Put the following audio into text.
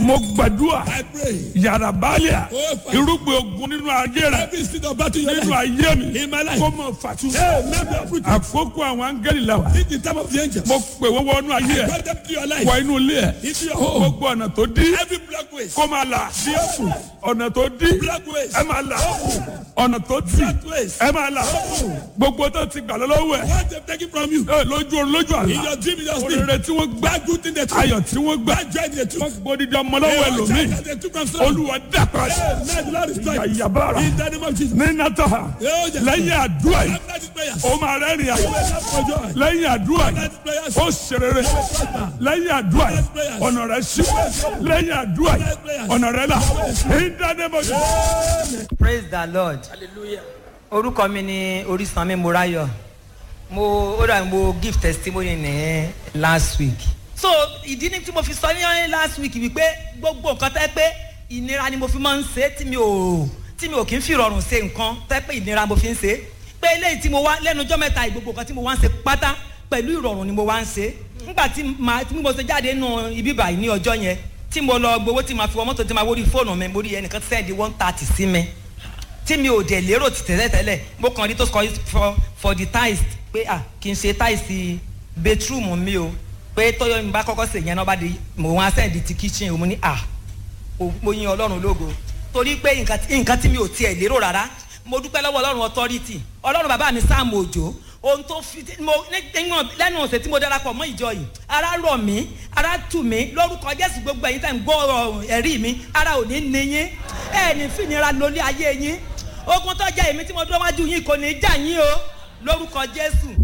mo gbàdúrà I pray. yàrá báàlíà Oh, Father. irúgbìn ogun nínú ayé rẹ Every seed of battle in your nínú life. ayé mi In my life. kó mọ fàtú. Hey, maybe I'm fruit. àkókò àwọn áńgẹ́lì la wa This is the time of the angels. mo pè wọ́n wọnú ayé ẹ Bring them to your life. wọ inú ilé ẹ Into your home. gbogbo ọ̀nà tó dí Every black ways. kó máa là ọ̀nà tó dí Black ways. ẹ máa là ọ̀nà tó dí Black ways. ẹ máa là gbogbo tó ti gbà lọ́wọ́ ẹ What they've taken from you. ẹ lójú orun lójú In àlá your dream, in your sleep. òrèrè tí wọ́n gbá That good thing they took. ayọ̀ tí wọ́n gbá That joy they took. wọ́n gbódìdí ọmọ lọ́wọ́ ẹlòmíì That they took from someone. olúwa dàpọ̀ Hey, may the Lord destroy it. yàyàbára In the name of Jesus. ní nàtàhà Oh, yes. lẹ́yìn àdúrà yìí After this prayer. ó máa rẹ́rìn àyè For joy. lẹ́yìn àdúrà yìí After this prayer. ó ṣerere lẹ́yìn àdúrà yìí ọ̀nà rẹ̀ ṣí lẹ́yìn àdúrà yìí ọ̀nà rẹ̀ là ìdánimọ̀ praise the lord orúkọ mi ni orísanmi morayo mo ó dà mo give testimony ní last week so ìdí ni tí mo fi sọ ní last week wípé gbogbo nǹkan tẹ́ pé ìnira ni mo fi máa ń ṣe tí mi ò tí mi ò kí ń fi rọrùn ṣe nǹkan tẹ́ pé ìnira mo fi ń ṣe pé eléyìí tí mo wá lẹ́nu ọjọ́ mẹ́ta ìgbogbo nǹkan tí mo wá ń ṣe pátá pẹ̀lú ìrọ̀rùn ni mo wá ń ṣe nígbà tí màá tí mo ṣe jáde nù ibi báyìí ní ọjọ́ yẹn tí mo lọ gbowó tí màá fi wọ mọ́tò tí màá wọrí fóònù mi mo rí ẹnìkan sẹ́ẹ̀dì one thirty sí mi tí mi ò dẹ̀ lérò ti tẹ́lẹ̀ tẹ́lẹ̀ mo kàn rí tó sọ for for the tiles pé à kì í ṣe tiles bedroom mi o pé tọ́yọ̀ mi bá kọ́kọ́ sè yẹn náà bá di mo wá sẹ́ẹ̀dì ti kitchen o mo ní à o- mo yin ọlọ́run lógo torí pé nǹkan tí- nǹkan tí mi ò tiẹ̀ lérò rárá mo dúpẹ́ lọ́wọ́ ọlọ́run authority ọlọ́run bàbá mi sáàmù òjò ohun tó fi tí- mo ní- níwọ̀n lẹ́nu ọ̀sẹ̀ tí mo darapọ̀ mọ́ ìjọ yìí ara rọ̀ mí ara tù mí lórúkọ jésù gbogbo ẹ̀yin tẹ̀ ń gbọ́ ọ̀rọ̀ ẹ̀rí mi ara ò ní ní yín ẹ̀ ní fìnira lórí ayé yín ogun tó jẹ́ èmi tí mo dúró wájú yín kò ní í jà yín o lórúkọ jésù